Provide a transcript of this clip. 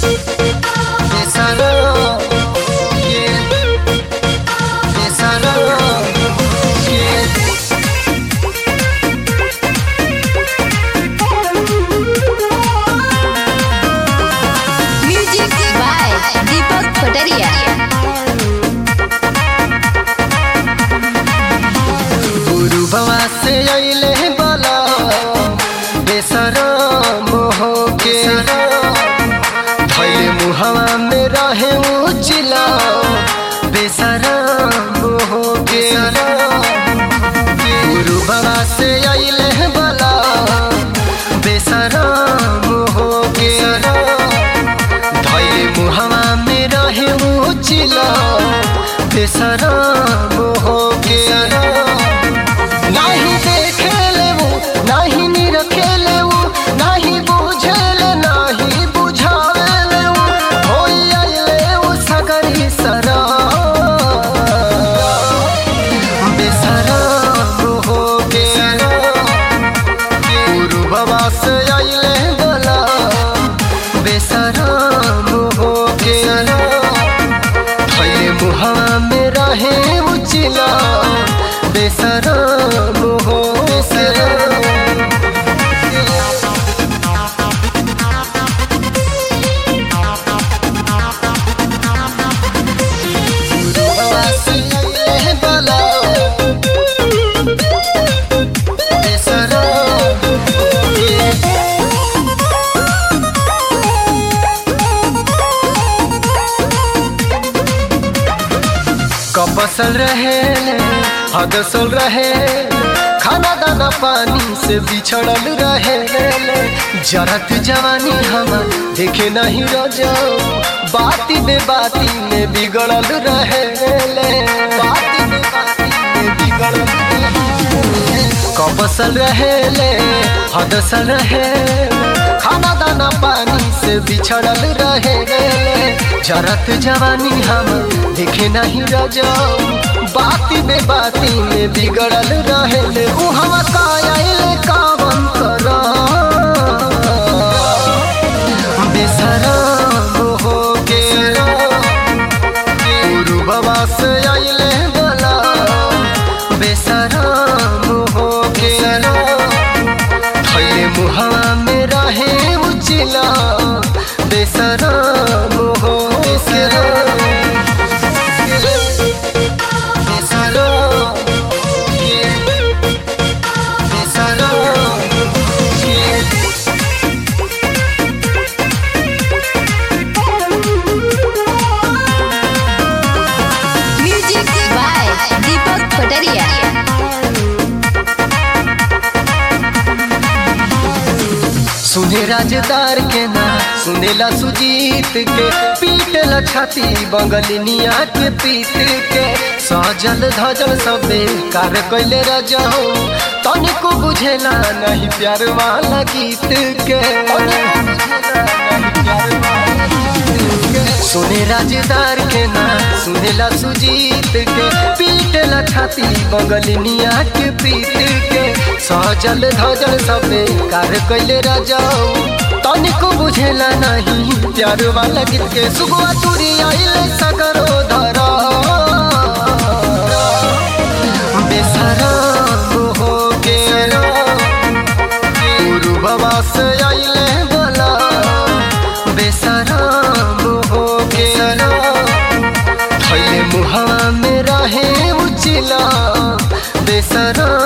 Besará, yeah. Besará, yeah. Music by Deepak पटरिया गुरु बाबा से अइले बला बेसरा मोह के धैले मुहवा में रहे उचिला बेसरा मोह के गुरु बाबा से अइले बला बेसरा मोह के धैले मुहवा में रहे उचिला बेसरा मोह के नाही देखेले वो नाही निरखेले वो नाही बुझेले नाही बुझावेले वो होई आइले वो सगरी सरा बेसरा हो के गुरु बाबा से आइले बोला बेसरा हो के थैले मुहावा में रहे उचिला बेसरा मोहो बेसरा कपसल रहे हदसल रहे खाना दाना पानी से बिछड़ल रहे जरत जवानी हम देखे नहीं रजाओ बाती में बाती में बिगड़ल रहे बाती में बाती में बिगड़ल रहे कपसल रहे हदसल रहे खाना दाना पानी से बिछड़ल रहे जरत जवानी हम देखे नहीं रजाओ बाती में बाती में बिगड़ल रहे उ हम कायल कावन कर बेसरा हो के गुरु बाबा से आइले बोला बेसरा हो के थैले मुहवा में रहे उचिला बेसरा हो बेसरा बेसरा बेसरा म्यूजिक बाय दीपक पटरिया सुने राजदार के ना सुनेला सुजीत के पीटला छाती बंगलिनिया के पीत के सजल धजल सबे कार कैले रजाओ तनिको बुझेला नहीं प्यार वाला गीत के सुने राजदार के ना सुनेला सुजीत के पीटला छाती बंगलिनिया के पीत के सजल धजल सबे कार कैले रजाओ तनिको बुझेला नहीं प्यार वाला गीत के सुगुआ तुरी आइले सगरो धरा बेसरा हो के गुरु बाबा से आइले बोला बेसरा हो के थैले मुहावा में रहे उचिला बेसरा